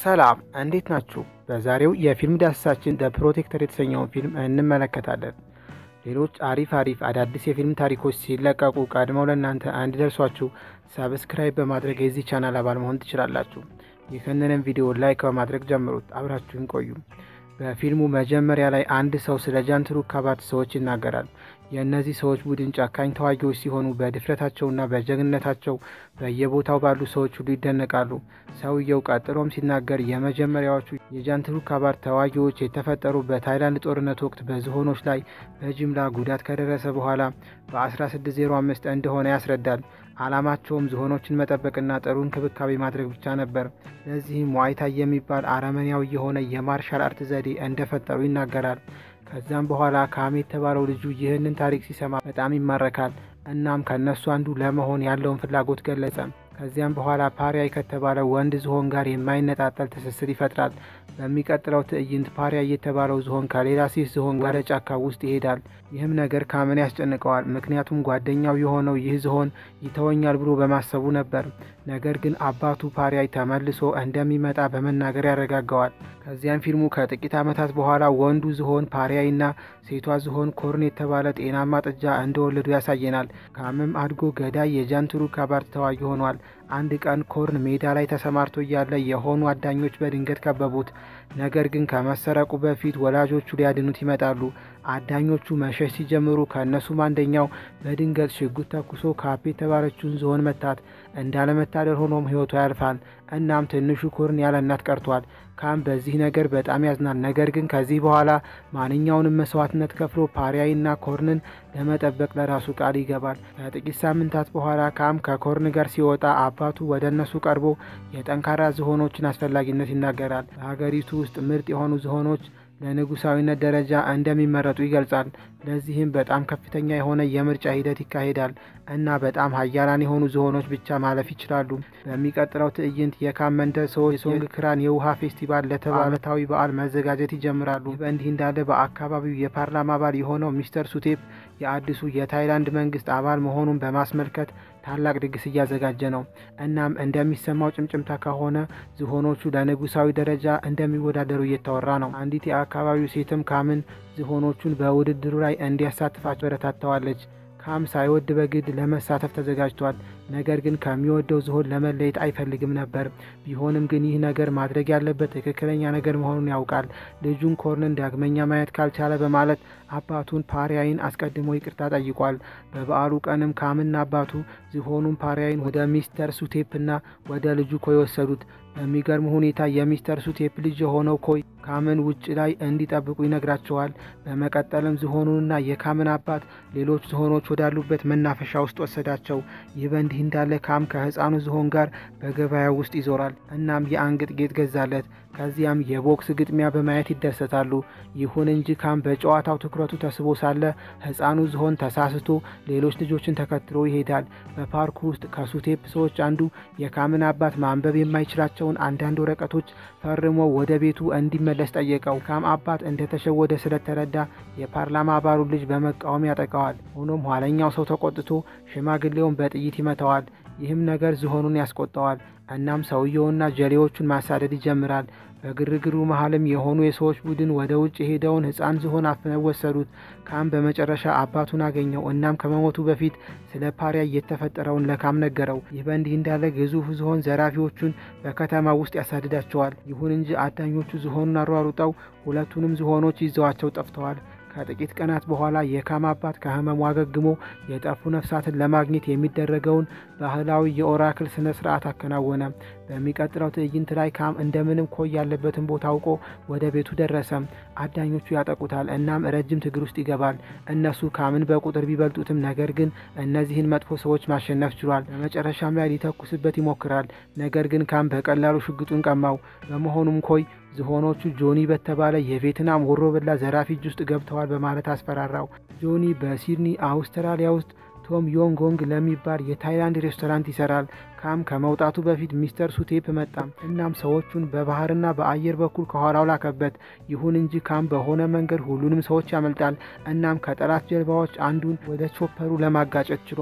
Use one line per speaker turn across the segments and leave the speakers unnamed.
ሰላም እንዴት ናችሁ? በዛሬው የፊልም ዳሰሳችን ደ ፕሮቴክተር የተሰኘውን ፊልም እንመለከታለን። ሌሎች አሪፍ አሪፍ አዳዲስ የፊልም ታሪኮች ሲለቀቁ ቀድመው ለእናንተ እንዲደርሷችሁ ሰብስክራይብ በማድረግ የዚህ ቻናል አባል መሆን ትችላላችሁ። ይህንንም ቪዲዮ ላይክ በማድረግ ጀምሩት። አብራችሁን ቆዩ። በፊልሙ መጀመሪያ ላይ አንድ ሰው ስለ ጃንትሩክ ካባት ሰዎች ይናገራል። የእነዚህ ሰዎች ቡድን ጨካኝ ተዋጊዎች ሲሆኑ በድፍረታቸውና በጀግንነታቸው በየቦታው ባሉ ሰዎች ሁሉ ይደነቃሉ። ሰውየው ቀጥሎም ሲናገር የመጀመሪያዎቹ የጃንትሩክ ካባት ተዋጊዎች የተፈጠሩ በታይላንድ ጦርነት ወቅት በዝሆኖች ላይ በጅምላ ጉዳት ከደረሰ በኋላ በ1605 እንደሆነ ያስረዳል። ዓላማቸውም ዝሆኖችን መጠበቅና ጥሩ እንክብካቤ ማድረግ ብቻ ነበር። ለዚህም ዋይታይ የሚባል አረመኔያዊ የሆነ የማርሻል አርት ዘዴ እንደፈጠሩ ይናገራል። ከዛም በኋላ ካም የተባለው ልጁ ይህንን ታሪክ ሲሰማ በጣም ይማረካል። እናም ከእነሱ አንዱ ለመሆን ያለውን ፍላጎት ገለጸ። ከዚያም በኋላ ፓሪያይ ከተባለ ወንድ ዝሆን ጋር የማይነጣጠል ትስስር ይፈጥራል። በሚቀጥለው ትዕይንት ፓሪያይ የተባለው ዝሆን ከሌላ ሴት ዝሆን ጋር ጫካ ውስጥ ይሄዳል። ይህም ነገር ካምን ያስጨንቀዋል። ምክንያቱም ጓደኛው የሆነው ይህ ዝሆን ይተወኛል ብሎ በማሰቡ ነበር። ነገር ግን አባቱ ፓሪያይ ተመልሶ እንደሚመጣ በመናገር ያረጋጋዋል። ከዚያም ፊልሙ ከጥቂት ዓመታት በኋላ ወንዱ ዝሆን ፓሪያይና ሴቷ ዝሆን ኮርን የተባለ ጤናማ ጥጃ እንደወለዱ ያሳየናል። ካምም አድጎ ገዳይ የጃንትሩክ ካባት ተዋጊ ሆኗል። አንድ ቀን ኮርን ሜዳ ላይ ተሰማርቶ እያለ የሆኑ አዳኞች በድንገት ከበቡት። ነገር ግን ከመሰረቁ በፊት ወላጆቹ ሊያድኑት ይመጣሉ። አዳኞቹ መሸሽ ሲጀምሩ ከእነሱም አንደኛው በድንገት ሽጉጥ ተኩሶ ካፕ የተባለችውን ዝሆን መታት። እንዳለመታደል ሆኖም ሕይወቷ ያልፋል። እናም ትንሹ ኮርን ያለ እናት ቀርቷል። ካም በዚህ ነገር በጣም ያዝናል። ነገር ግን ከዚህ በኋላ ማንኛውንም መስዋዕትነት ከፍሎ ፓሪያይና ኮርንን ለመጠበቅ ለራሱ ቃል ይገባል። ከጥቂት ሳምንታት በኋላ ካም ከኮርን ጋር ሲወጣ አባቱ ወደ እነሱ ቀርቦ የጠንካራ ዝሆኖችን አስፈላጊነት ይናገራል። በሀገሪቱ ውስጥ ምርጥ የሆኑ ዝሆኖች ለንጉሳዊነት ደረጃ እንደሚመረጡ ይገልጻል። ለዚህም በጣም ከፍተኛ የሆነ የምርጫ ሂደት ይካሄዳል እና በጣም ሀያላን የሆኑ ዝሆኖች ብቻ ማለፍ ይችላሉ። በሚቀጥለው ትዕይንት የካም መንደር ሰዎች የሶንግ ክራን የውሃ ፌስቲቫል ለተባለ ዓመታዊ በዓል መዘጋጀት ይጀምራሉ። በእንዲህ እንዳለ በአካባቢው የፓርላማ አባል የሆነው ሚስተር ሱቴፕ የአዲሱ የታይላንድ መንግስት አባል መሆኑን በማስመልከት ታላቅ ድግስ እያዘጋጀ ነው። እናም እንደሚሰማው ጭምጭምታ ከሆነ ዝሆኖቹ ለንጉሳዊ ደረጃ እንደሚወዳደሩ እየተወራ ነው። አንዲት የአካባቢው ሴትም ካምን ዝሆኖቹን በውድድሩ ላይ እንዲያሳትፋቸው በረታተዋለች። ካም ሳይወድ በግድ ለመሳተፍ ተዘጋጅቷል። ነገር ግን ከሚወደው ዝሆን ለመለየት አይፈልግም ነበር። ቢሆንም ግን ይህ ነገር ማድረግ ያለበት ትክክለኛ ነገር መሆኑን ያውቃል። ልጁን ኮርንን ዳግመኛ ማየት ካልቻለ በማለት አባቱን ፓሪያይን አስቀድሞ ይቅርታ ጠይቋል። በበዓሉ ቀንም ካምና አባቱ ዝሆኑን ፓሪያይን ወደ ሚስተር ሱቴፕና ወደ ልጁ ኮይ ወሰዱት። በሚገርም ሁኔታ የሚስተር ሱቴፕ ልጅ የሆነው ኮይ ካምን ውጭ ላይ እንዲጠብቁ ይነግራቸዋል። በመቀጠልም ዝሆኑንና የካምን አባት ሌሎች ዝሆኖች ወዳሉበት መናፈሻ ውስጥ ወሰዳቸው። ይህ በእንዲህ እንዳለ ካም ከህፃኑ ዝሆን ጋር በገበያ ውስጥ ይዞራል። እናም የአንገት ጌጥ ገዛለት። ከዚያም የቦክስ ግጥሚያ በማየት ይደሰታሉ። ይሁን እንጂ ካም በጨዋታው ትኩረቱ ተስቦ ሳለ ህፃኑ ዝሆን ተሳስቶ ሌሎች ልጆችን ተከትሎ ይሄዳል። በፓርኩ ውስጥ ከሱቴፕ ሰዎች አንዱ የካምን አባት ማንበብ የማይችላቸውን አንዳንድ ወረቀቶች ፈርሞ ወደ ቤቱ እንዲመለስ ጠየቀው። ካም አባት እንደተሸወደ ስለተረዳ የፓርላማ አባሉ ልጅ በመቃወም ያጠቃዋል። ሆኖም ኋለኛው ሰው ተቆጥቶ ሽማግሌውን በጥይት ይመታዋል። ይህም ነገር ዝሆኑን ያስቆጠዋል። እናም ሰውየውና ጀሌዎቹን ማሳደድ ይጀምራል። በግርግሩ መሀልም የሆኑ የሰዎች ቡድን ወደ ውጭ የሄደውን ህፃን ዝሆን አፍነው ወሰዱት። ካም በመጨረሻ አባቱን አገኘው። እናም ከመሞቱ በፊት ስለ ፓሪያ የተፈጠረውን ለካም ነገረው። ይህ በእንዲህ እንዳለ ግዙፍ ዝሆን ዘራፊዎቹን በከተማ ውስጥ ያሳድዳቸዋል። ይሁን እንጂ አዳኞቹ ዝሆኑን አሯሩጠው ሁለቱንም ዝሆኖች ይዘዋቸው ጠፍተዋል። ከጥቂት ቀናት በኋላ የካም አባት ከህመሙ አገግሞ የጠፉ ነፍሳትን ለማግኘት የሚደረገውን ባህላዊ የኦራክል ስነ ስርዓት አከናወነ። በሚቀጥለው ትዕይንት ላይ ካም እንደምንም ኮይ ያለበትን ቦታ አውቆ ወደ ቤቱ ደረሰ። አዳኞቹ ያጠቁታል። እናም ረጅም ትግል ውስጥ ይገባል። እነሱ ካምን በቁጥር ቢበልጡትም ነገር ግን እነዚህን መጥፎ ሰዎች ማሸነፍ ችሏል። በመጨረሻም ላይ ሊተኩስበት ይሞክራል። ነገር ግን ካም በቀላሉ ሽጉጡን ቀማው። በመሆኑም ኮይ ዝሆኖቹ ጆኒ በተባለ የቬትናም ወሮበላ ዘራፊ እጅ ውስጥ ገብተዋል በማለት አስፈራራው። ጆኒ በሲድኒ አውስትራሊያ ውስጥ ቶም ዮንጎንግ ለሚባል የታይላንድ ሬስቶራንት ይሰራል። ካም ከመውጣቱ በፊት ሚስተር ሱቴፕ መጣ። እናም ሰዎቹን በባህርና በአየር በኩል ከኋላው ላከበት። ይሁን እንጂ ካም በሆነ መንገድ ሁሉንም ሰዎች ያመልጣል። እናም ከጠላት ጀልባዎች አንዱን ወደ ቾፐሩ ለማጋጨት ችሏል።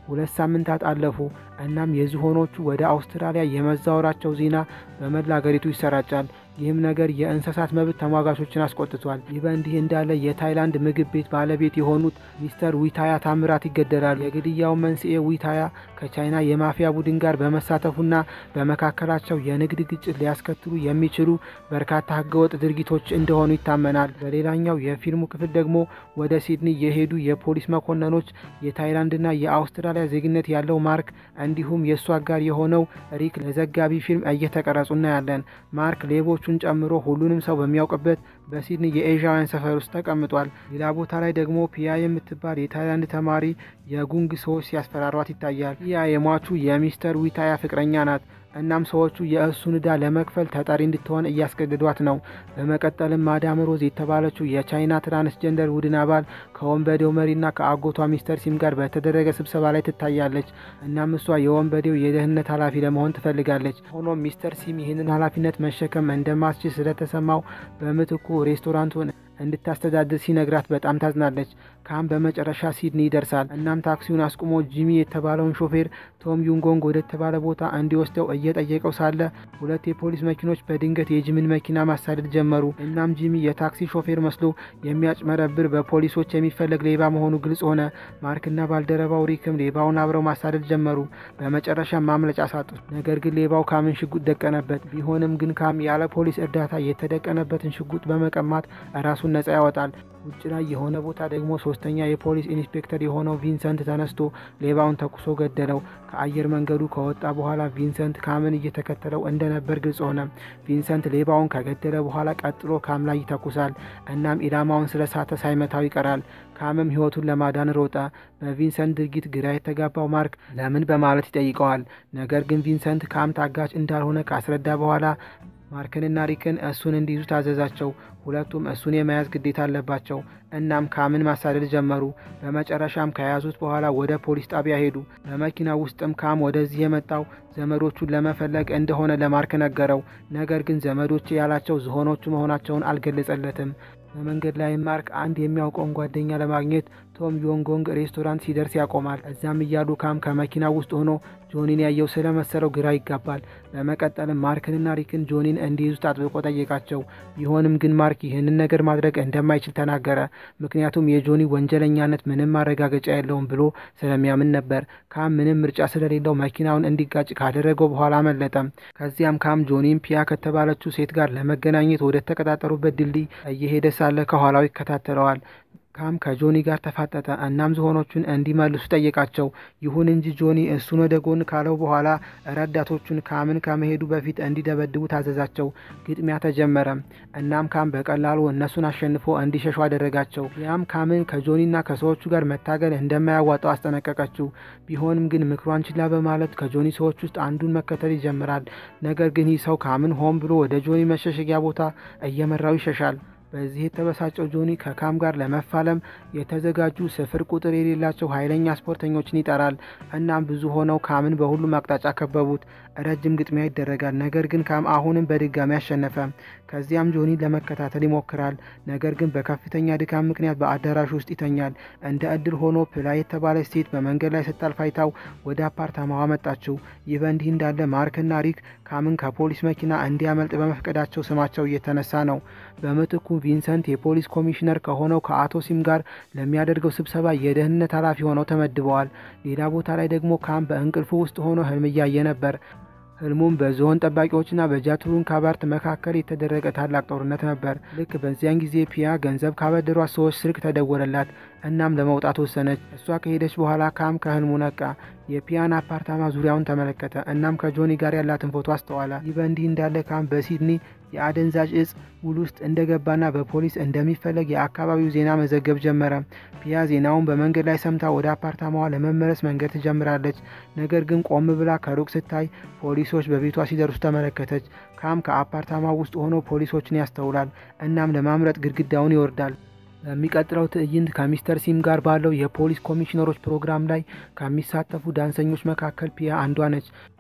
ሁለት ሳምንታት አለፉ። እናም የዝሆኖቹ ወደ አውስትራሊያ የመዛወራቸው ዜና በመላ አገሪቱ ይሰራጫል። ይህም ነገር የእንስሳት መብት ተሟጋቾችን አስቆጥቷል። ይህ በእንዲህ እንዳለ የታይላንድ ምግብ ቤት ባለቤት የሆኑት ሚስተር ዊታያ ታምራት ይገደላሉ። የግድያው መንስኤ ዊታያ ከቻይና የማፊያ ቡድን ጋር በመሳተፉና በመካከላቸው የንግድ ግጭት ሊያስከትሉ የሚችሉ በርካታ ህገወጥ ድርጊቶች እንደሆኑ ይታመናል። በሌላኛው የፊልሙ ክፍል ደግሞ ወደ ሲድኒ የሄዱ የፖሊስ መኮንኖች የታይላንድና የአውስትራሊያ ዜግነት ያለው ማርክ እንዲሁም የእሱ አጋር የሆነው ሪክ ለዘጋቢ ፊልም እየተቀረጹ እናያለን። ማርክ ሌቦቹን ጨምሮ ሁሉንም ሰው በሚያውቅበት በሲድኒ የኤዥያውያን ሰፈር ውስጥ ተቀምጧል። ሌላ ቦታ ላይ ደግሞ ፒያ የምትባል የታይላንድ ተማሪ የጉንግ ሰዎች ሲያስፈራሯት ይታያል። ፒያ የሟቹ የሚስተር ዊታያ ፍቅረኛ ናት። እናም ሰዎቹ የእሱን ዕዳ ለመክፈል ተጠሪ እንድትሆን እያስገድዷት ነው። በመቀጠልም ማዳም ሮዝ የተባለችው የቻይና ትራንስጀንደር ቡድን አባል ከወንበዴው መሪና ከአጎቷ ሚስተር ሲም ጋር በተደረገ ስብሰባ ላይ ትታያለች። እናም እሷ የወንበዴው የደህንነት ኃላፊ ለመሆን ትፈልጋለች። ሆኖም ሚስተር ሲም ይህንን ኃላፊነት መሸከም እንደማትችል ስለተሰማው በምትኩ ሬስቶራንቱን እንድታስተዳድር ሲነግራት በጣም ታዝናለች። ካም በመጨረሻ ሲድኒ ይደርሳል። እናም ታክሲውን አስቁሞ ጂሚ የተባለውን ሾፌር ቶም ዩንጎንግ ወደ ተባለ ቦታ እንዲወስደው እየጠየቀው ሳለ ሁለት የፖሊስ መኪኖች በድንገት የጂምን መኪና ማሳደድ ጀመሩ። እናም ጂሚ የታክሲ ሾፌር መስሎ የሚያጭመረብር በፖሊሶች የሚፈለግ ሌባ መሆኑ ግልጽ ሆነ። ማርክና ባልደረባው ሪክም ሌባውን አብረው ማሳደድ ጀመሩ። በመጨረሻ ማምለጫ ሳጡት። ነገር ግን ሌባው ካምን ሽጉጥ ደቀነበት። ቢሆንም ግን ካም ያለ ፖሊስ እርዳታ የተደቀነበትን ሽጉጥ በመቀማት ራሱን ነጻ ያወጣል። ውጭ ላይ የሆነ ቦታ ደግሞ ሶስተኛ የፖሊስ ኢንስፔክተር የሆነው ቪንሰንት ተነስቶ ሌባውን ተኩሶ ገደለው። ከአየር መንገዱ ከወጣ በኋላ ቪንሰንት ካምን እየተከተለው እንደነበር ግልጽ ሆነ። ቪንሰንት ሌባውን ከገደለ በኋላ ቀጥሎ ካም ላይ ይተኩሳል። እናም ኢላማውን ስለሳተ ሳይመታው ይቀራል። ካምም ሕይወቱን ለማዳን ሮጠ። በቪንሰንት ድርጊት ግራ የተጋባው ማርክ ለምን በማለት ይጠይቀዋል። ነገር ግን ቪንሰንት ካም ታጋች እንዳልሆነ ካስረዳ በኋላ ማርክንና ሪክን እሱን እንዲይዙ ታዘዛቸው። ሁለቱም እሱን የመያዝ ግዴታ አለባቸው። እናም ካምን ማሳደድ ጀመሩ። በመጨረሻም ከያዙት በኋላ ወደ ፖሊስ ጣቢያ ሄዱ። በመኪና ውስጥም ካም ወደዚህ የመጣው ዘመዶቹን ለመፈለግ እንደሆነ ለማርክ ነገረው። ነገር ግን ዘመዶቼ ያላቸው ዝሆኖቹ መሆናቸውን አልገለጸለትም። በመንገድ ላይ ማርክ አንድ የሚያውቀውን ጓደኛ ለማግኘት ቶም ዮንጎንግ ሬስቶራንት ሲደርስ ያቆማል። እዚያም እያሉ ካም ከመኪና ውስጥ ሆኖ ጆኒን ያየው ስለመሰለው ግራ ይጋባል። በመቀጠልም ማርክንና ሪክን ጆኒን እንዲይዙት አጥብቆ ጠየቃቸው። ቢሆንም ግን ማርክ ይህንን ነገር ማድረግ እንደማይችል ተናገረ። ምክንያቱም የጆኒ ወንጀለኛነት ምንም ማረጋገጫ የለውም ብሎ ስለሚያምን ነበር። ካም ምንም ምርጫ ስለሌለው መኪናውን እንዲጋጭ ካደረገው በኋላ አመለጠም። ከዚያም ካም ጆኒን ፒያ ከተባለችው ሴት ጋር ለመገናኘት ወደ ተቀጣጠሩበት ድልድይ እየሄደ ሳለ ከኋላው ይከታተለዋል። ካም ከጆኒ ጋር ተፋጠጠ። እናም ዝሆኖቹን እንዲመልሱ ጠየቃቸው። ይሁን እንጂ ጆኒ እሱን ወደ ጎን ካለው በኋላ ረዳቶቹን ካምን ከመሄዱ በፊት እንዲደበድቡ ታዘዛቸው። ግጥሚያ ተጀመረ። እናም ካም በቀላሉ እነሱን አሸንፎ እንዲሸሹ አደረጋቸው። ያም ካምን ከጆኒና ከሰዎቹ ጋር መታገል እንደማያዋጣው አስጠነቀቀችው። ቢሆንም ግን ምክሯን ችላ በማለት ከጆኒ ሰዎች ውስጥ አንዱን መከተል ይጀምራል። ነገር ግን ይህ ሰው ካምን ሆን ብሎ ወደ ጆኒ መሸሸጊያ ቦታ እየመራው ይሸሻል። በዚህ የተበሳጨው ጆኒ ከካም ጋር ለመፋለም የተዘጋጁ ስፍር ቁጥር የሌላቸው ኃይለኛ ስፖርተኞችን ይጠራል። እናም ብዙ ሆነው ካምን በሁሉም አቅጣጫ ከበቡት። ረጅም ግጥሚያ ይደረጋል። ነገር ግን ካም አሁንም በድጋሚ አሸነፈ። ከዚያም ጆኒ ለመከታተል ይሞክራል። ነገር ግን በከፍተኛ ድካም ምክንያት በአዳራሹ ውስጥ ይተኛል። እንደ እድል ሆኖ ፕላ የተባለች ሴት በመንገድ ላይ ስታልፍ አይታው ወደ አፓርታማዋ መጣችው። ይህ በእንዲህ እንዳለ ማርክና ሪክ ካምን ከፖሊስ መኪና እንዲያመልጥ በመፍቀዳቸው ስማቸው እየተነሳ ነው። በምትኩ ቪንሰንት የፖሊስ ኮሚሽነር ከሆነው ከአቶ ሲም ጋር ለሚያደርገው ስብሰባ የደህንነት ኃላፊ ሆነው ተመድበዋል። ሌላ ቦታ ላይ ደግሞ ካም በእንቅልፉ ውስጥ ሆኖ ህልም እያየ ነበር። ህልሙም በዝሆን ጠባቂዎችና በጃቱሩን ካባርት መካከል የተደረገ ታላቅ ጦርነት ነበር። ልክ በዚያን ጊዜ ፒያ ገንዘብ ካበደሯት ሰዎች ስልክ ተደወለላት። እናም ለመውጣት ወሰነች። እሷ ከሄደች በኋላ ካም ከህልሙ ነቃ። የፒያን አፓርታማ ዙሪያውን ተመለከተ። እናም ከጆኒ ጋር ያላትን ፎቶ አስተዋለ። ይህ በእንዲህ እንዳለ ካም በሲድኒ የአደንዛዥ እጽ ውል ውስጥ እንደገባና በፖሊስ እንደሚፈለግ የአካባቢው ዜና መዘገብ ጀመረ። ፒያ ዜናውን በመንገድ ላይ ሰምታ ወደ አፓርታማዋ ለመመለስ መንገድ ትጀምራለች። ነገር ግን ቆም ብላ ከሩቅ ስታይ ፖሊሶች በቤቷ ሲደርሱ ተመለከተች። ካም ከአፓርታማው ውስጥ ሆኖ ፖሊሶችን ያስተውላል። እናም ለማምለጥ ግድግዳውን ይወርዳል። በሚቀጥለው ትዕይንት ከሚስተር ሲም ጋር ባለው የፖሊስ ኮሚሽነሮች ፕሮግራም ላይ ከሚሳተፉ ዳንሰኞች መካከል ፒያ አንዷ ነች።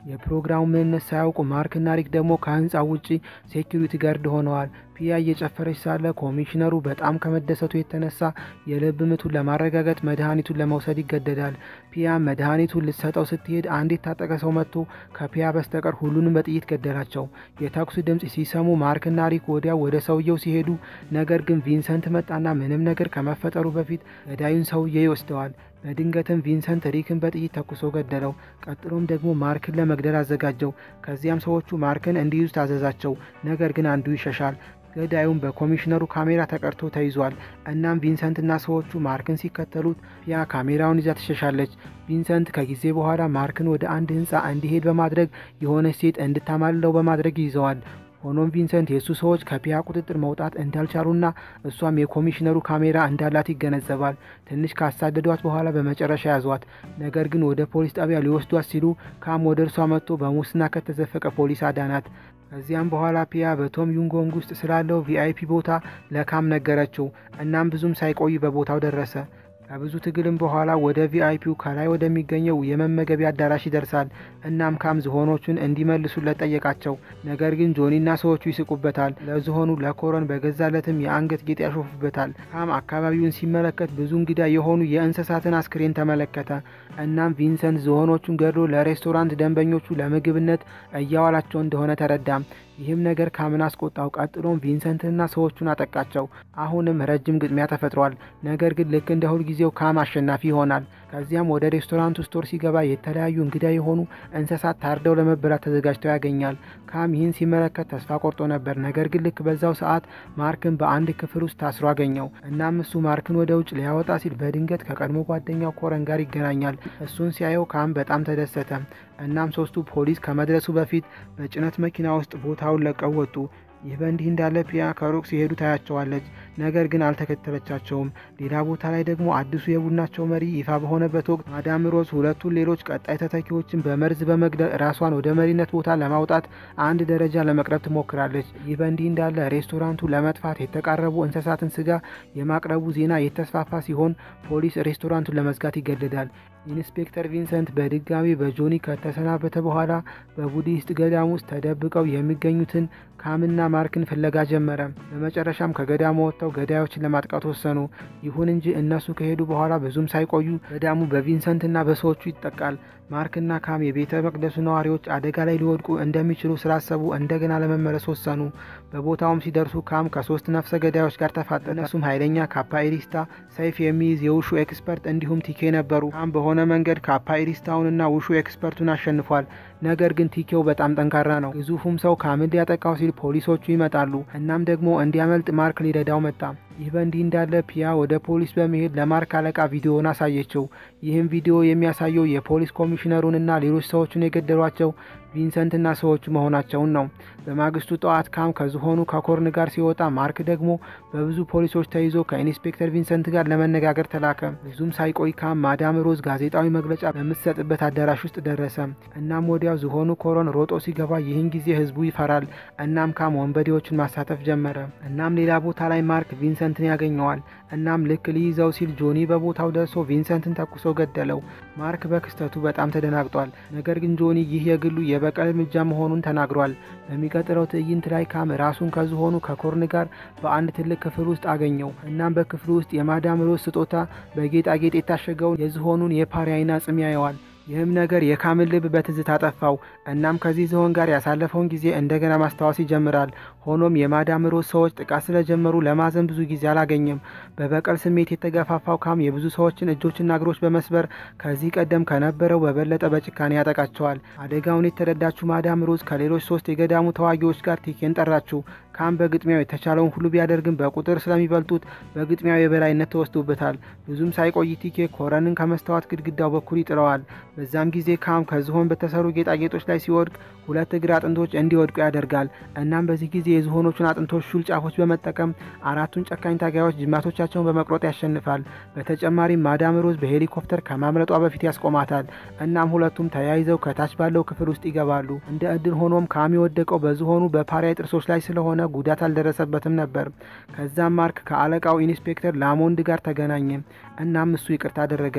የፕሮግራሙ ምንነት ሳያውቁ ማርክና ሪክ ደግሞ ከህንፃው ውጪ ሴኪሪቲ ጋርድ ሆነዋል። ፒያ እየጨፈረች ሳለ ኮሚሽነሩ በጣም ከመደሰቱ የተነሳ የልብ ምቱን ለማረጋገጥ መድኃኒቱን ለመውሰድ ይገደዳል። ፒያ መድኃኒቱን ልትሰጠው ስትሄድ አንድ የታጠቀ ሰው መጥቶ ከፒያ በስተቀር ሁሉንም በጥይት ገደላቸው። የተኩስ ድምፅ ሲሰሙ ማርክና ሪክ ወዲያው ወደ ሰውየው ሲሄዱ፣ ነገር ግን ቪንሰንት መጣና ምንም ነገር ከመፈጠሩ በፊት ገዳዩን ሰውዬ ይወስደዋል። በድንገትም ቪንሰንት ሪክን በጥይት ተኩሶ ገደለው። ቀጥሎም ደግሞ ማርክን ለመግደል አዘጋጀው። ከዚያም ሰዎቹ ማርክን እንዲይዙ ታዘዛቸው። ነገር ግን አንዱ ይሸሻል። ገዳዩም በኮሚሽነሩ ካሜራ ተቀርቶ ተይዟል። እናም ቪንሰንትና ሰዎቹ ማርክን ሲከተሉት ፒያ ካሜራውን ይዛ ትሸሻለች። ቪንሰንት ከጊዜ በኋላ ማርክን ወደ አንድ ህንፃ እንዲሄድ በማድረግ የሆነች ሴት እንድታማልለው በማድረግ ይዘዋል። ሆኖም ቪንሰንት የእሱ ሰዎች ከፒያ ቁጥጥር መውጣት እንዳልቻሉና እሷም የኮሚሽነሩ ካሜራ እንዳላት ይገነዘባል። ትንሽ ካሳደዷት በኋላ በመጨረሻ ያዟት። ነገር ግን ወደ ፖሊስ ጣቢያ ሊወስዷት ሲሉ ካም ወደ እርሷ መጥቶ በሙስና ከተዘፈቀ ፖሊስ አዳናት። ከዚያም በኋላ ፒያ በቶም ዩንጎንግ ውስጥ ስላለው ቪአይፒ ቦታ ለካም ነገረችው። እናም ብዙም ሳይቆይ በቦታው ደረሰ። ከብዙ ትግልም በኋላ ወደ ቪአይፒው ከላይ ወደሚገኘው የመመገቢያ አዳራሽ ይደርሳል። እናም ካም ዝሆኖቹን እንዲመልሱለት ጠየቃቸው። ነገር ግን ጆኒና ሰዎቹ ይስቁበታል። ለዝሆኑ ለኮረን በገዛለትም የአንገት ጌጥ ያሾፉበታል። ካም አካባቢውን ሲመለከት ብዙ እንግዳ የሆኑ የእንስሳትን አስክሬን ተመለከተ። እናም ቪንሰንት ዝሆኖቹን ገድሎ ለሬስቶራንት ደንበኞቹ ለምግብነት እያዋላቸው እንደሆነ ተረዳም። ይህም ነገር ካምን አስቆጣው። ቀጥሎም ቪንሰንትና ሰዎቹን አጠቃቸው። አሁንም ረጅም ግጥሚያ ተፈጥሯል። ነገር ግን ልክ እንደ ሁልጊዜው ካም አሸናፊ ይሆናል። ከዚያም ወደ ሬስቶራንቱ ስቶር ሲገባ የተለያዩ እንግዳ የሆኑ እንስሳት ታርደው ለመበላት ተዘጋጅተው ያገኛል። ካም ይህን ሲመለከት ተስፋ ቆርጦ ነበር። ነገር ግን ልክ በዛው ሰዓት ማርክን በአንድ ክፍል ውስጥ ታስሮ አገኘው። እናም እሱ ማርክን ወደ ውጭ ሊያወጣ ሲል በድንገት ከቀድሞ ጓደኛው ኮረን ጋር ይገናኛል። እሱን ሲያየው ካም በጣም ተደሰተ። እናም ሶስቱ ፖሊስ ከመድረሱ በፊት በጭነት መኪና ውስጥ ቦታውን ለቀው ወጡ። ይህ በእንዲህ እንዳለ ፒያ ከሩቅ ሲሄዱ ታያቸዋለች። ነገር ግን አልተከተለቻቸውም። ሌላ ቦታ ላይ ደግሞ አዲሱ የቡድናቸው መሪ ይፋ በሆነበት ወቅት ማዳም ሮዝ ሁለቱን ሌሎች ቀጣይ ተተኪዎችን በመርዝ በመግደል ራሷን ወደ መሪነት ቦታ ለማውጣት አንድ ደረጃ ለመቅረብ ትሞክራለች። ይህ በእንዲህ እንዳለ ሬስቶራንቱ ለመጥፋት የተቃረቡ እንስሳትን ስጋ የማቅረቡ ዜና የተስፋፋ ሲሆን ፖሊስ ሬስቶራንቱን ለመዝጋት ይገደዳል። ኢንስፔክተር ቪንሰንት በድጋሚ በጆኒ ከተሰናበተ በኋላ በቡዲስት ገዳም ውስጥ ተደብቀው የሚገኙትን ካምና ማርክን ፍለጋ ጀመረ። በመጨረሻም ከገዳሙ ወጥተው ገዳዮችን ለማጥቃት ወሰኑ። ይሁን እንጂ እነሱ ከሄዱ በኋላ ብዙም ሳይቆዩ ገዳሙ በቪንሰንትና በሰዎቹ ይጠቃል። ማርክና ካም የቤተ መቅደሱ ነዋሪዎች አደጋ ላይ ሊወድቁ እንደሚችሉ ስላሰቡ እንደገና ለመመለስ ወሰኑ። በቦታውም ሲደርሱ ካም ከሶስት ነፍሰ ገዳዮች ጋር ተፋጠጠ። እነሱም ኃይለኛ ካፓኢሪስታ፣ ሰይፍ የሚይዝ የውሹ ኤክስፐርት እንዲሁም ቲኬ ነበሩ። ካም በሆነ መንገድ ካፓኢሪስታውንና ውሹ ኤክስፐርቱን አሸንፏል። ነገር ግን ቲኬው በጣም ጠንካራ ነው። ግዙፉም ሰው ካምን ሊያጠቃው ሲል ፖሊሶቹ ይመጣሉ። እናም ደግሞ እንዲያመልጥ ማርክ ሊረዳው መጣ። ይህ በእንዲህ እንዳለ ፒያ ወደ ፖሊስ በመሄድ ለማርክ አለቃ ቪዲዮውን አሳየችው። ይህም ቪዲዮ የሚያሳየው የፖሊስ ኮሚሽነሩንና ሌሎች ሰዎችን የገደሏቸው ቪንሰንትና ሰዎቹ መሆናቸውን ነው። በማግስቱ ጠዋት ካም ከዝሆኑ ከኮርን ጋር ሲወጣ ማርክ ደግሞ በብዙ ፖሊሶች ተይዞ ከኢንስፔክተር ቪንሰንት ጋር ለመነጋገር ተላከ። ብዙም ሳይቆይ ካም ማዳም ሮዝ ጋዜጣዊ መግለጫ በምትሰጥበት አዳራሽ ውስጥ ደረሰ። እናም ወዲያው ዝሆኑ ኮረን ሮጦ ሲገባ ይህን ጊዜ ህዝቡ ይፈራል። እናም ካም ወንበዴዎችን ማሳተፍ ጀመረ። እናም ሌላ ቦታ ላይ ማርክ ቪንሰንትን ያገኘዋል። እናም ልክ ሊይዘው ሲል ጆኒ በቦታው ደርሶ ቪንሰንትን ተኩሶ ገደለው። ማርክ በክስተቱ በጣም ተደናግጧል። ነገር ግን ጆኒ ይህ የግሉ የበቀል እርምጃ መሆኑን ተናግሯል። በሚቀጥለው ትዕይንት ላይ ካም ራሱን ከዝሆኑ ከኮርን ጋር በአንድ ትልቅ ክፍል ውስጥ አገኘው። እናም በክፍሉ ውስጥ የማዳም ሮዝ ስጦታ በጌጣጌጥ የታሸገውን የዝሆኑን የፓሪያ አይና ጽም ያየዋል። ይህም ነገር የካምን ልብ በትዝታ አጠፋው። እናም ከዚህ ዝሆን ጋር ያሳለፈውን ጊዜ እንደገና ማስታወስ ይጀምራል። ሆኖም የማዳም ሮዝ ሰዎች ጥቃት ስለጀመሩ ለማዘን ብዙ ጊዜ አላገኘም። በበቀል ስሜት የተገፋፋው ካም የብዙ ሰዎችን እጆችና እግሮች በመስበር ከዚህ ቀደም ከነበረው በበለጠ በጭካኔ ያጠቃቸዋል። አደጋውን የተረዳችው ማዳም ሮዝ ከሌሎች ሶስት የገዳሙ ተዋጊዎች ጋር ቲኬን ጠራችው። ካም በግጥሚያው የተቻለውን ሁሉ ቢያደርግም በቁጥር ስለሚበልጡት በግጥሚያው የበላይነት ተወስዶበታል። ብዙም ሳይቆይ ቲኬ ኮረንን ከመስታወት ግድግዳው በኩል ይጥለዋል። በዛም ጊዜ ካም ከዝሆን በተሰሩ ጌጣጌጦች ላይ ሲወድቅ ሁለት እግር አጥንቶች እንዲወድቁ ያደርጋል። እናም በዚህ ጊዜ የዝሆኖቹን አጥንቶች ሹል ጫፎች በመጠቀም አራቱን ጨካኝ ታጋዮች ጅማቶቻቸውን በመቁረጥ ያሸንፋል። በተጨማሪም ማዳም ሮዝ በሄሊኮፕተር ከማምለጧ በፊት ያስቆማታል። እናም ሁለቱም ተያይዘው ከታች ባለው ክፍል ውስጥ ይገባሉ። እንደ እድል ሆኖም ካም የወደቀው በዝሆኑ በፓሪያ ጥርሶች ላይ ስለሆነ ጉዳት አልደረሰበትም ነበር። ከዛም ማርክ ከአለቃው ኢንስፔክተር ላሞንድ ጋር ተገናኘ። እናም እሱ ይቅርታ አደረገለት።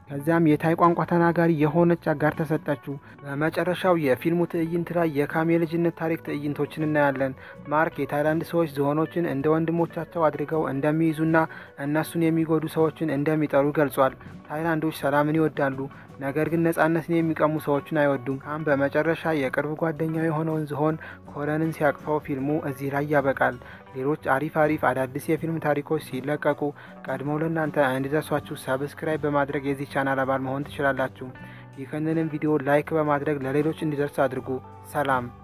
ከዚያም የታይ ቋንቋ ተናጋሪ የሆነች አጋር ተሰጠችው። በመጨረሻው የፊልሙ ትዕይንት ላይ የካም የልጅነት ታሪክ ትዕይንቶችን እናያለን። ማርክ የታይላንድ ሰዎች ዝሆኖችን እንደ ወንድሞቻቸው አድርገው እንደሚይዙና እነሱን የሚጎዱ ሰዎችን እንደሚጠሉ ገልጿል። ታይላንዶች ሰላምን ይወዳሉ፣ ነገር ግን ነጻነትን የሚቀሙ ሰዎችን አይወዱም። ካም በመጨረሻ የቅርብ ጓደኛው የሆነውን ዝሆን ኮለንን ሲያቅፈው ፊልሙ እዚህ ላይ ያበቃል። ሌሎች አሪፍ አሪፍ አዳዲስ የፊልም ታሪኮች ሲለቀቁ ቀድመው ለእናንተ እንዲደርሷችሁ ሰብስክራይብ በማድረግ የዚህ ቻናል አባል መሆን ትችላላችሁ። ይህንንም ቪዲዮ ላይክ በማድረግ ለሌሎች እንዲደርስ አድርጉ። ሰላም